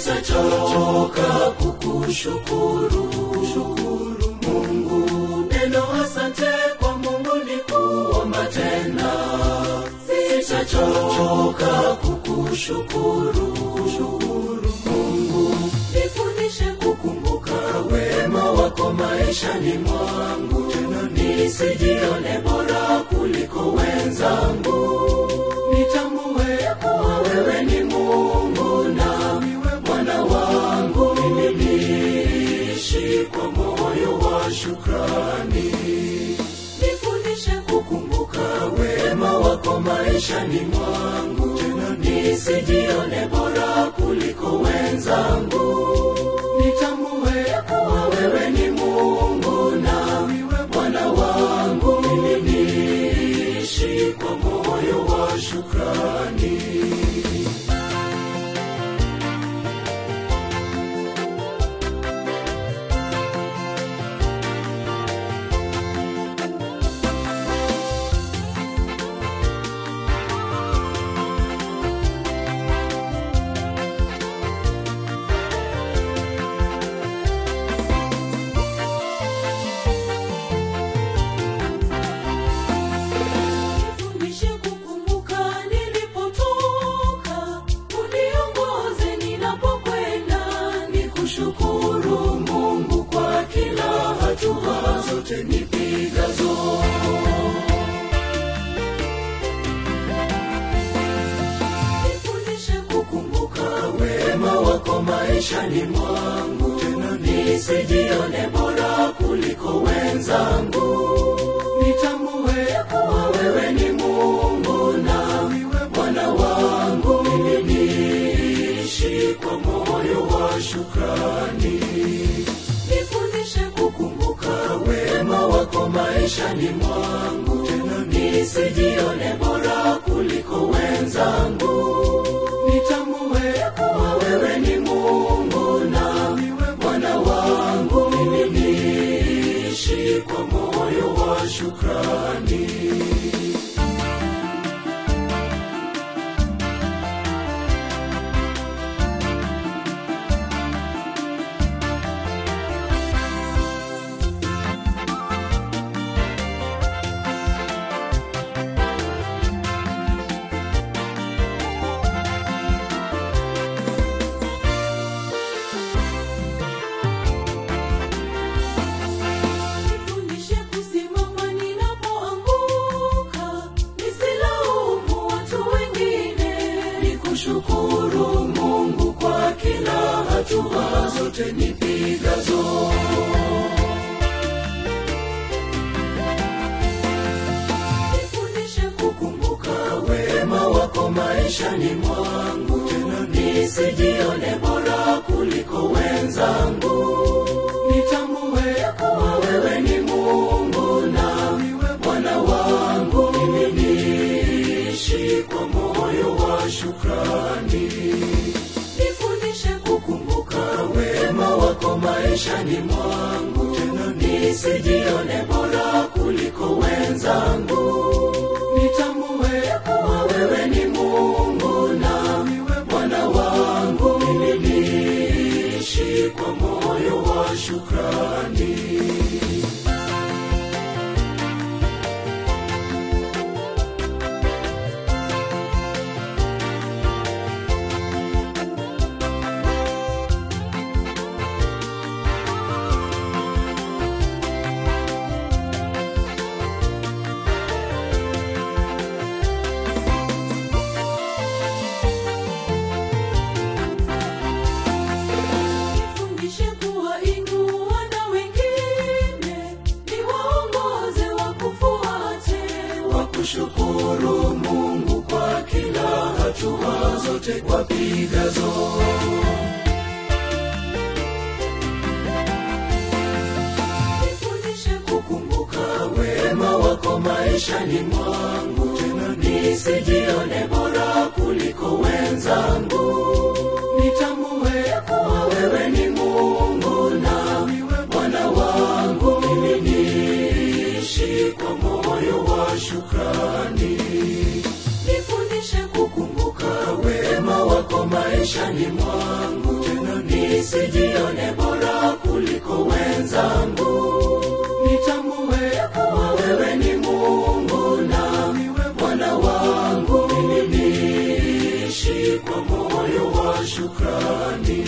sitachoka kukushukuru shukuru Mungu. Neno asante kwa Mungu ni kuomba tena, sitachoka kukushukuru shukuru Mungu. Nifundishe kukumbuka wema wako maishani mwangu, tena nisijione bora kuliko wenzangu. Nitambue kuwa wewe ni Mungu na Bwana wangu, mimi niishi kwa moyo wa shukrani. Nifundishe kukumbuka wema wako maishani mwangu, tena nisijione bora kuliko wenzangu. Nitambue kuwa wewe ni Mungu na Bwana wangu, mimi niishi kwa moyo wa shukrani. Nifundishe kukumbuka nilipotoka, uniongoze ninapokwenda, nikushukuru Mungu kwa kila hatua zote nipigazo. Nifundishe kukumbuka wema wako maishani mwangu, tena nisijione bora kuliko wenzangu. Nitambue kuwa wewe ni Mungu na Bwana wangu, mimi niishi kwa moyo wa shukrani. Nifundishe kukumbuka wema wako maishani mwangu, tena nisijione bora kuliko wenzangu. Nitambue kuwa wewe ni Mungu na Bwana wangu, mimi niishi kwa moyo wa shukrani. Nifundishe kusimama ninapoanguka, nisilaumu watu wengine, nikushukuru Mungu kwa kila hatua zote nipigazo. Nifundishe kukumbuka wema wako maishani mwangu, tena nisijione bora kuliko wenzangu. Nitambue kuwa wewe ni Mungu na Bwana wangu, mimi niishi kwa moyo wa shukrani. Nifundishe kukumbuka wema wako maishani mwangu, tena nisijione bora kuliko wenzangu. Nitambue kuwa wewe ni Mungu na Bwana wangu, mimi niishi kwa moyo wa shukrani. Nifundishe kuwainua na wengine, niwaongoze wakufuate, wakushukuru Mungu kwa kila hatua zote wapigazo. Nifundishe kukumbuka wema wako maishani mwangu, tena nisijione bora kuliko wenzangu. Nitambue kuwa wewe ni Mungu na Bwana wangu, mimi niishi kwa moyo wa shukrani. Nifundishe kukumbuka wema wako maishani mwangu, tena nisijione bora kuliko wenzangu nitambue kuwa wewe ni mungu na bwana wangu mimi niishi kwa moyo wa shukrani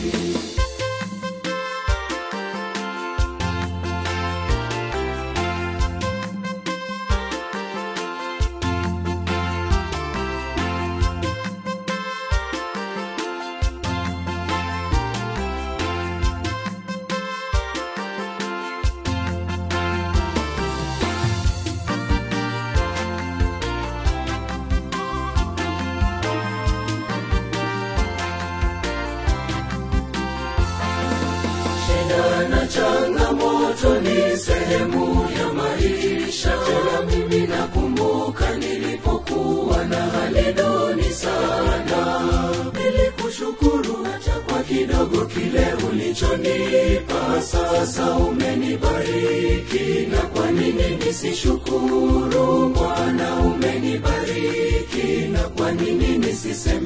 shida na changamoto ni sehemu ya maisha tena mimi nakumbuka nilipokuwa na hali duni sana nilikushukuru hata kwa kidogo kile ulichonipa sasa umenibariki na kwa nini nisishukuru bwana umenibariki na kwa nini nisiseme